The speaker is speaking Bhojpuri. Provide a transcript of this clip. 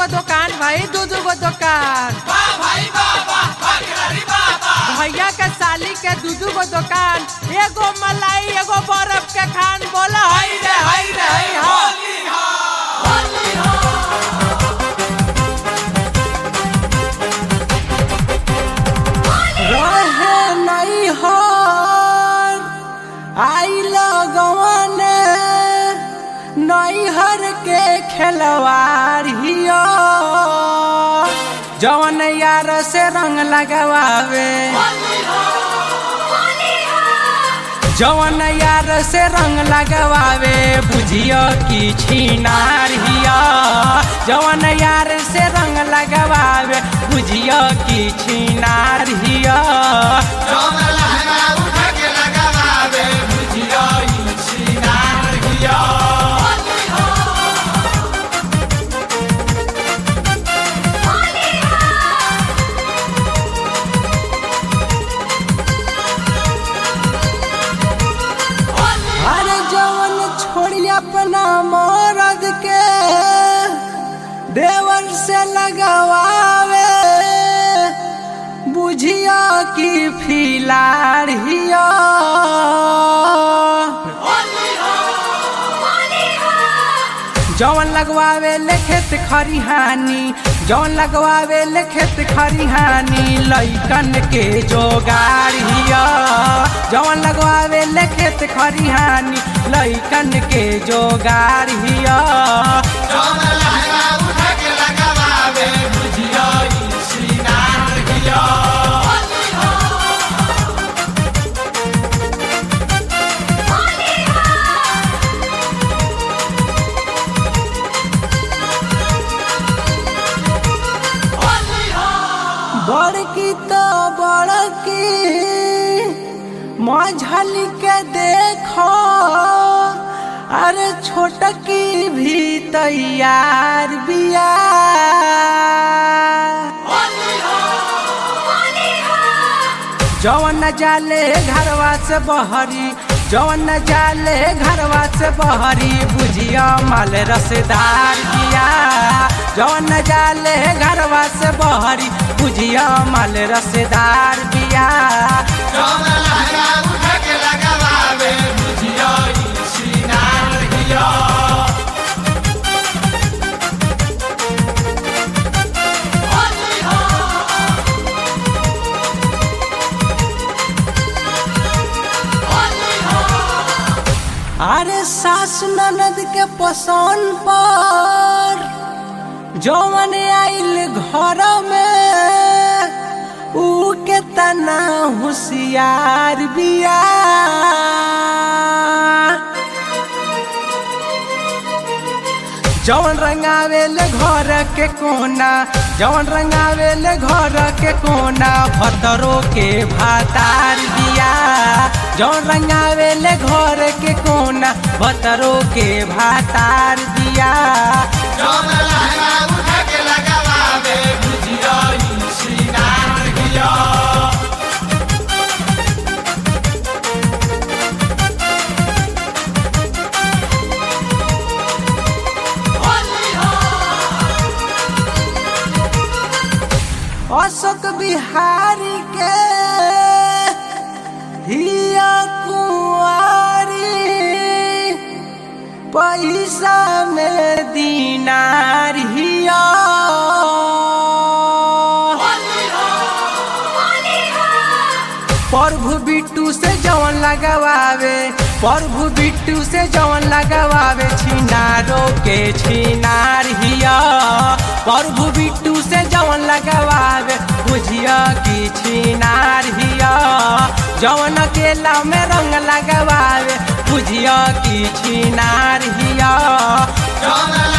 गो दुकान भाई दू दू गो दुकान भैया के साली के दू दू गो दुकान एगो मलाई एगो बर्फ के खान बोला हई रे हई रे हई हा रहे नहीं हर आई लगवन नैहर के खेलवार हियो जवन यार से रंग लगवावे जवन यार से रंग लगवावे बुझियो कि छिनार हिया जवन यार से रंग लगवावे बुझियो कि छिनार हिया अरे जवन छोड़ी अपना मरद के देवर से लगवावे बुझिया कि फिलार हिया जवन लगवावे ले खेत खरिहानी जवन लगवावे ले खेत खरिहानी लइकन के जोगार हिया जवन लगवावे ले खेत खरिहानी लइकन के जोगार हिया बड़की तो बड़की मझली के देखो अरे छोटकी भी तैयार बिया जवन न जाले घरवा से बहरी जवन न जाले घरवा से बहरी बुझिया माल रसदार बिया जवन न जाले घरवा से बहरी बुझिया माल रसदार बिया अरे सास ननद के पसंद पर जवन आइल घर में ऊ के तना होशियार बिया जवन रंगावे ले घर के कोना जवन रंगावे ले घर के कोना भतरो के भातार दिया जवन रंगावे ले घर के कोना भतरो के भातार दिया अशोक बिहारी के हिया कुंवारी पैसा में दीनार हिया प्रभु बिट्टू से जवन लगवावे प्रभु बिट्टू से जवन लगवावे छिनारो के छिनार हिया प्रभु बिट्टू से जवन लगवावे बुझिया की छिनार हिया जवन अकेला में रंग लगवावे बुझिया की छिनार हिया Don't